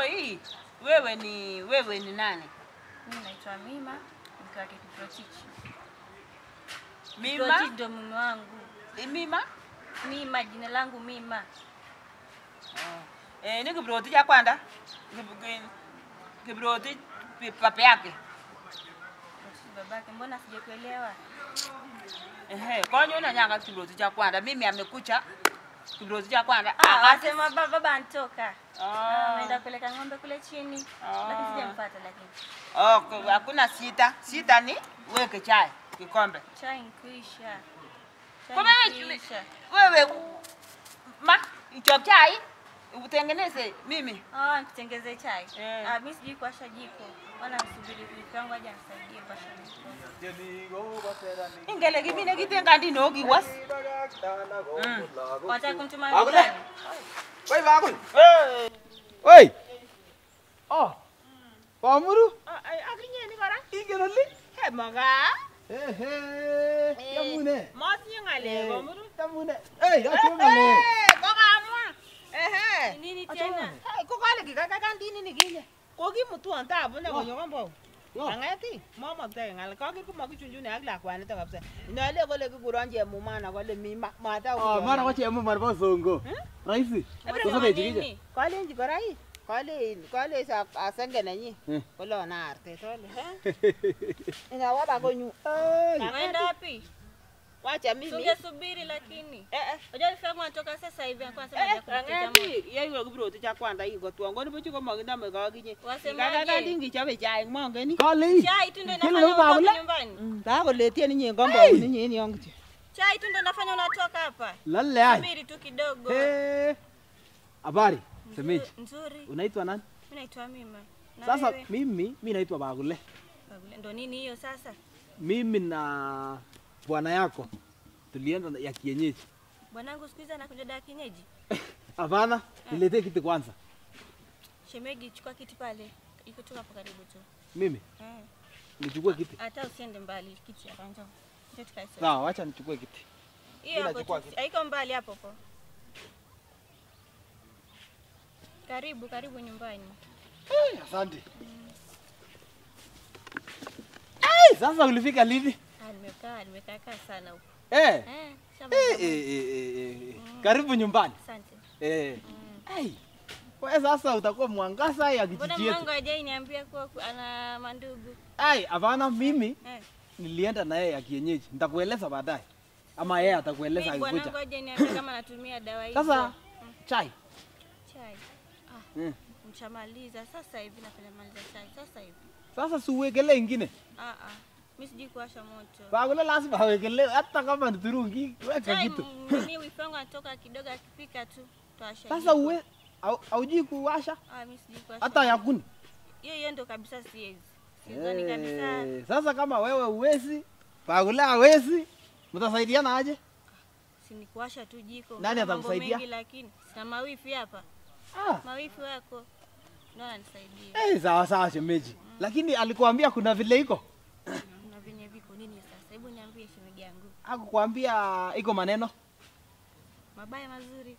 hii wewe ni wewe ni nani? Mimi naitwa Mima, mke wake Kiprotich. Mima? Kiprotich ndo mume wangu. Mima? Mima, jina langu Mima. Eh, ni Kiprotich cha kwanza. Kiprotich papa yake. Kiprotich babake, mbona sijakuelewa? Ehe, konyo na nyanga Kiprotich cha kwanza. Mimi amekucha Kiprotich cha kwanza. Ah, asema baba baba antoka. Ah. Ameenda kupeleka ng'ombe kule chini. Ah. Lakini sijampata lakini. Oh, ku- hakuna sita. Sita ni weke chai kikombe. Chai nkwisha. Kwa maana Chai nkwisha. wewe ma ichop chai utengeneze mimi. Ah, nitengeze chai. Eh. Ah, mimi sijui kuwasha jiko. Wala msubiri bibi yangu aje anisaidie kuwasha jiko. Ingele kimine kitenga ndino kiwas. Mm. Wataka kumtuma Akule. nyumbani? Woi bakul. Eh. Woi. Oh. Pamuru. Ay akinye ni kora. Ingen oli. He maga. Ehe. Yamune. Mosi ngale komuru. Yamune. Hey, achongale. Eh, kokamwa. Ehe. Nini tena? Hey, kokale kikaka ndini nikinye. Kokimutwon tabu ne konyo kombo. Yo. Angeti, momoktoe ng'al kakir komakichunchune ak lakwanito kabisa. Inole kole kikuron chemumana kole mi ma- mata Oh, mara kwa chemu marbo songo. Rahisi. Sasa Nini? bejige. Kolenji kora ii. Kole kole sa asenge nenyi. Hmm. Kole ona arte tole. Ingawa ba konyu. Unaenda wapi? Wacha mimi. Tungesubiri lakini. Eh eh. Unajua rafiki yangu anatoka sasa hivi anakuwa anasema Eh, haja kumpiga moto. ang'eti yeiwe kiproti cha kwanza iko tuon koni buchu komakinome kakinye. Wasemaje? Kakakan dingichobe chaik mongeni. Kali. Chai tu ndio Kile inafanya baba unatoka ule? nyumbani. Takoletie ninyi compound ninyi ni yongu. Chai tu ndio inafanya unatoka hapa. Lalle ai. Subiri tu kidogo. Eh. Habari. Semeji. Nzuri. Unaitwa nani? Mimi naitwa Mima. Na Sasa wewe? mimi mimi naitwa Bagule. Bagule, Ndo nini hiyo sasa? Mimi na bwana yako tulienda ya kienyeji. Bwanangu siku hizi anakuja dawa kienyeji. Hapana, niletee kiti kwanza. Shemegi, chukua kiti pale. Iko tu hapo karibu tu. Mimi Eh. nichukue kiti. Hata usiende mbali kiti hapa njoo. Njoo tukae sote. Sawa, acha nichukue kiti. Hiyo hapo nachukua tu. kiti. Haiko mbali hapo hapo. Karibu, karibu nyumbani. Eh, Asante. Eh, sasa ulifika lini? Ah, nimekaa, nimekaa kaa sana huko. Eh. Eh, shamba. Eh, eh, eh, eh, eh. Karibu nyumbani. Asante. Eh. Mm. Ai. Wewe sasa utakuwa mwangaza ya Mbona kijiji yetu. mwangu hajai niambia kuwa ku- ana mandugu? Ai, hapana mimi Eh. nilienda na yeye ya kienyeji. Nitakueleza baadaye. Ama yeye atakueleza Mimi bwanangu akikuja. hajai niambia kama anatumia dawa hizo. Sasa chai. chai. Mm. Mshamaliza sasa hivi napenda maliza chai sasa hivi. Sasa si uwekelee ingine. Ah ah. Mimi sijui kuwasha moto. Bagule lazima awekelee hata kama ni turungi, weka Chai kitu. m- nini wifangu anatoka kidogo akipika tu. Tuwasha. Sasa jiko. uwe au- haujui kuwasha Ah mimi sijui kuwasha. hata yakuni. hiyo hiyo ndo kabisa siwezi. Sidhani kabisa. Eh, Sasa kama wewe uwezi, Bagule hawezi, mtasaidiana aje? Si ni kuwasha tu jiko. Nani Kuna mambo atakusaidia? mengi lakini sina mawifi hapa. Ah, Mawifi wako ndio ananisaidia. eh, sawa sawa shemeji. Lakini alikuambia kuna vile iko? Na venye viko nini sasa? Hebu niambie shemeji yangu. Hakukwambia iko maneno Mabaya mazuri.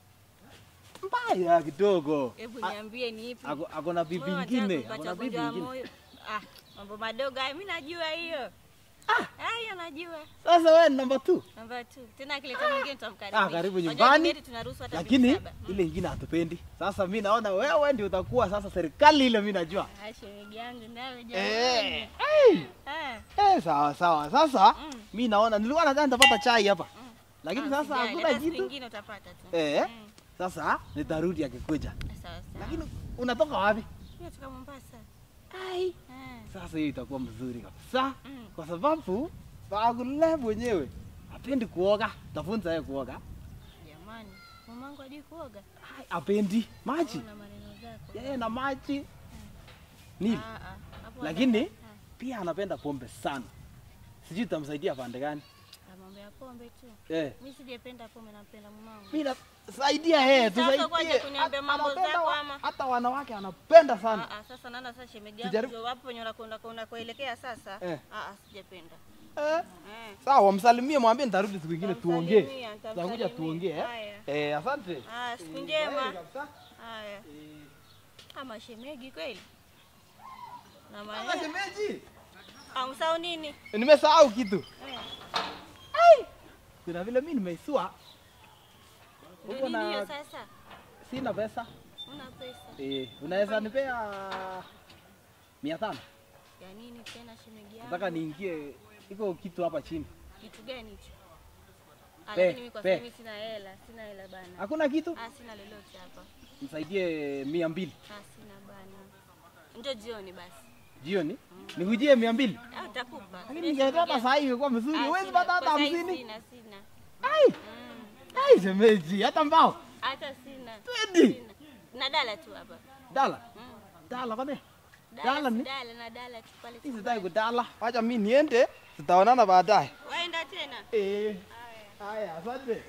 mbaya kidogo. Hebu niambie ni ipi? Ako ako na bibi Moyo unataka ingine, kupata ako na bibi ugonjwa wa ingine. moyo. Ah, mambo madogo hayo mimi najua hiyo. Ah, hiyo najua. Sasa wewe ni namba 2. Namba 2. Tena akileta mwingine tutamkaribisha. Ah, karibu Unajua nyumbani. kigeni tunaruhusu hata Lakini bibi saba. ile ingine hatupendi. Sasa mimi naona wewe ndio utakuwa sasa serikali ile mimi najua. Ah, shemeji yangu nawe Eh. jamani. Hey. Ah. Eh, sawa sawa. Sasa Mm. mimi naona nilikuwa nadhani nitapata chai hapa. Mm. Lakini Ah, sasa usijali, hakuna hata siku kitu. ingine utapata tu. Eh. Mm. Sasa nitarudi akikuja. Sawa sawa. Lakini unatoka wapi? Mimi natoka Mombasa. Ai. Ah. Sasa hiyo itakuwa mzuri kabisa. Mm. Kwa sababu Bagule mwenyewe hapendi kuoga. Tafunza yeye kuoga. Jamani, mamangu hajui kuoga. Ai, hapendi maji. Una maneno zako. Yeye na maji. Nini? Ah, ah. Hapo Lakini wanataka- pia anapenda pombe sana. Sijui tutamsaidia pande gani. Ah, mambo ya pombe tu. Eh. Mimi sijapenda pombe, napenda mamangu. Mimi nasaidia yeye, Sasa tusaidie. kwaje kuniambia Ana- mambo anapenda zako wa- ama? Hata wanawake anapenda sana. Ah, ah, sasa naona sasa shemeji Sijaribu- yangu ndio wapo penye unakwenda unakoelekea sasa. Eh. Ah, ah, sijapenda. Eh. Eh. Sawa, msalimie, mwambie nitarudi siku ingine tuongee. Nitamsalimia, Tutakuja nitamsalimia. tuongee. eh? Haya. Eh, asante. Ah, siku Eh, njema. kwaheri kabisa. Haya. Eh, Ama shemegi kweli? Na Kama maana shemeji. amsau nini? Nimesahau kitu. Eh, Kuna vile mimi nimeisua. ndio Uko nini hiyo na sasa? sina pesa. Una pesa. Eh, unaweza nipea mia tano? Ya nini tena shemegi yangu? Nataka niingie iko kitu hapa chini. Kitu gani hicho? Ah, Pe, Lakini mimi kwa pe. sasa hivi sina hela, sina hela bana. Hakuna kitu? Ah, sina lolote hapa. Nisaidie mia mbili Ah, sina bana. Njoo jioni basi. jioni. Nikujie mia mbili. Ah, utakupa. Lakini ningeenda hata saa hii ingekuwa mzuri. Ah, Huwezi sina- pata hata kwa saa hii hamsini. Sina, sina. Ai, Mm, ai shemeji, hata mbao. hata sina. Twendi. Sina. Na dala tu hapa. Dala. Mm. Dala kwani? Dala, Dala ni? dala na dala tu pale. Mimi sitaki kudala. Wacha mimi niende. Tutaonana baadaye. Waenda tena. Eh. Haya, asante.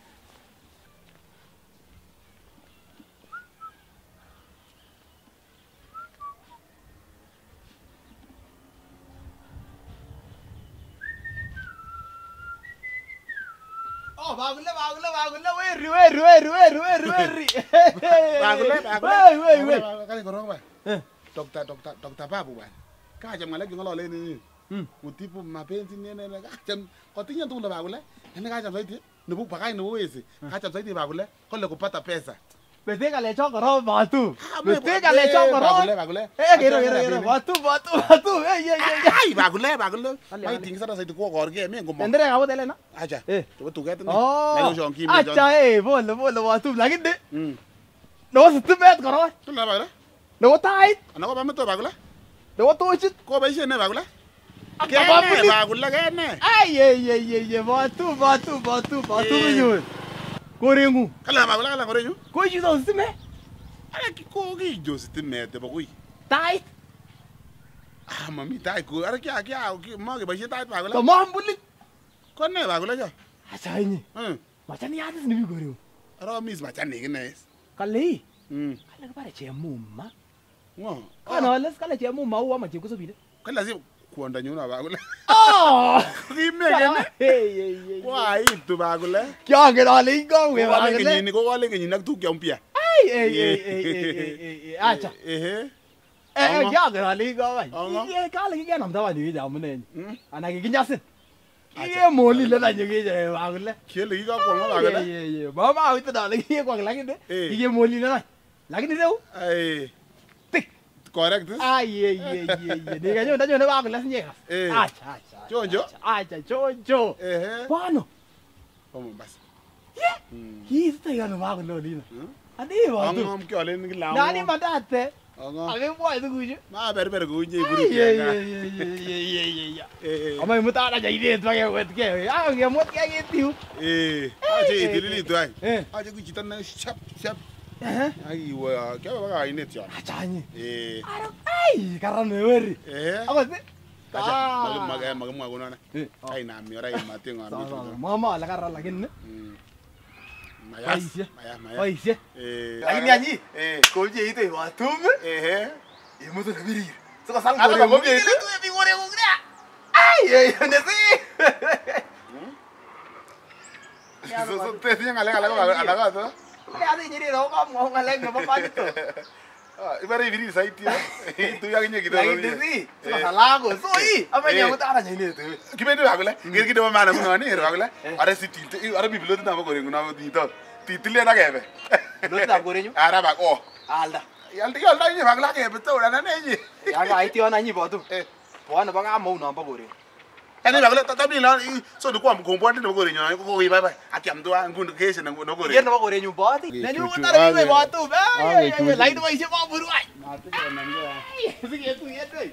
Oh, bagule bagule bagule weri weri weri weri weri weri. Bagule, bagule. Wei wei wei. Kale korong ba. Eh. Dokta dokta dokta babu bwana. Kaja ngalek ngolole ni. Hmm. Utipu mapenzi nene na kaja kotinya tu ndo bagule. Nene kaja zaidi. Nubu pakai nubu wezi. Kaja zaidi bagule. Kole kupata pesa. Beteka le chokoro batu. Ah, me- Beteka le eh, chokoro. bagule, bagule. Eh, gero Acha gero na gero. bini. Batu batu batu. Eh, eh, eh. Ai bagule bagule. Kale, Mai kale. ting sana zaidi ko gorge me ngomo. Endere kabu tele na. Acha. Eh. Coba tuget ni. Oh. Lalu jong kim. Acha eh, pole pole batu. Lakini Hmm. no stimet koro. Tu la bagule. No tait. Ana ko ba meto bagule. No tochit. Ko ba ise ne bagule. Kya Kene babuli? bagule kene. Ay ay ay ay ay batu batu batu batu Eh. nyo. Korengu. Kala bagule kala korenyu. Ko chi do stime. Ala ki ko gi jo sitimete ba kui. Tait. Ah, mami tai ku. Ara kya kya ki ma ke bashi tai To bagule. mambuli. Ko ne bagule ja. Acha ni. Hmm. Machani yatis ni bi korengu. Ara mis ma chani kine. Kale. Hmm. Kale bare che mumma. Ngo. Kana les kale che mumma uwa ma che kusobide. Kala si kuonda nyuna bagule. Oh. Ki me kene. Hey hey hey. Wa itu bagule. Kya ke dale ingo Ko we wale bagale. kenyi ni ko wale kenyi nak tu kya umpia. Ay ay ay ay ay ay. Acha. Eh. Eh Anga. kya ke dale ingo bai. Anga. Ye kale ke nam tawa ni ja mune. Hmm. Ana ke kinyasin. Ye moli le na nyege je bagale. Kele ki ka ko ma bagule. Ye ye ye. Mama awita dale ye kwa lakini Eh. ye moli le na. Lakini deu. Ai. Tik. Correct. Ay ye ye ye ye. Ni ganyo ndanyo ne bagale sinye. Eh. Acha acha. Chonjo? Acha chonjo. Eh. Bano. Vamos basi. Hii sita yana bagale lina. Hmm. Adi ba Ang tu. am kyo len ki lawo. Nani madate. Ang. Age boy tu kuju. Ma ber ber ku nyi Ye buru. ye ye ye ye ye ye ye. Eh. Ama muta na jai de tu ke wet ke. Ah ke mot ke ke tiu. Eh. Aje idili tu ai. Eh. Aje ku chitan na shap shap. Eh. Ai wa kya ba ga inet ya. Achanyi. Eh. Aro ai karan me weri. Eh. Apa sih? Aja mag Ah. mag mag mag guna na. Eh. Ai na mi ora ma tengo a Sama sama. mi. Mama la karan lagi ni. Maya. Ais ya. Maya maya. Oh iya. Eh. Lagi ni anyi. Eh. Kau je itu wa tum. Eh. Imu tu lebih rir. Suka sang Ada goreng. apa dia itu? tu lebih goreng gua. Ai ai ni sih. So so te tiene ngale ngale ba ala ga to. Ni ada jadi ro kamu mau ngaleng apa apa itu. Ah, ibare viri sai tio. Tu ya kinye kido. Lagi ni sih. Suka salah aku. So i. Apa Eh. yang aku tak ada jadi itu. Kibende bagule. Gir kido ma na mun ni bagule. Are si tilte. Are biblo na ba gore nguna di to. Titile na gebe. Lu tak goreng Ara ba ko. Alda. Yal ti yal ni bagla gebe to na ne ni. Ya ga itu ana nyi botu. Eh. Buana bang amo na ba goreng. Ani bagule ta tabi la so du ko am ko bonde no gore nyo ko ko wi bye bye. Akiam do an gun ke se na no gore. Yan na ba goreng yung boti. Okay, Na nyo cucu. mo tara Okay. yung botu. Okay, Ay, cucu. lain mo isip mo buru ay. Na tu ko na nyo. Sige, ito yan ay.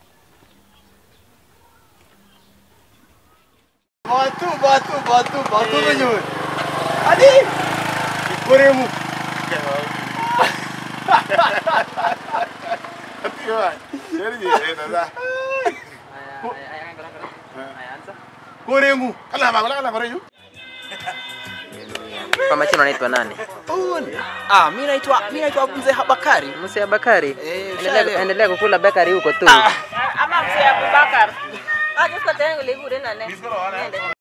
Batu, batu, batu, batu na nyo. Adi! Goreng mo. Tio. Yeri eh na da. Goreng mo. Kala bagula kala gore nyo. Kwa majina unaitwa nani? Ah, mimi naitwa mimi naitwa Mzee Habakari. Mzee Bakari. Eh, Endelea ushaelewa. endelea kukula bakari huko tu. Ama mzee Abubakar. Ah, just kwa tayari ngulibure na ne. Bismillah. Nende.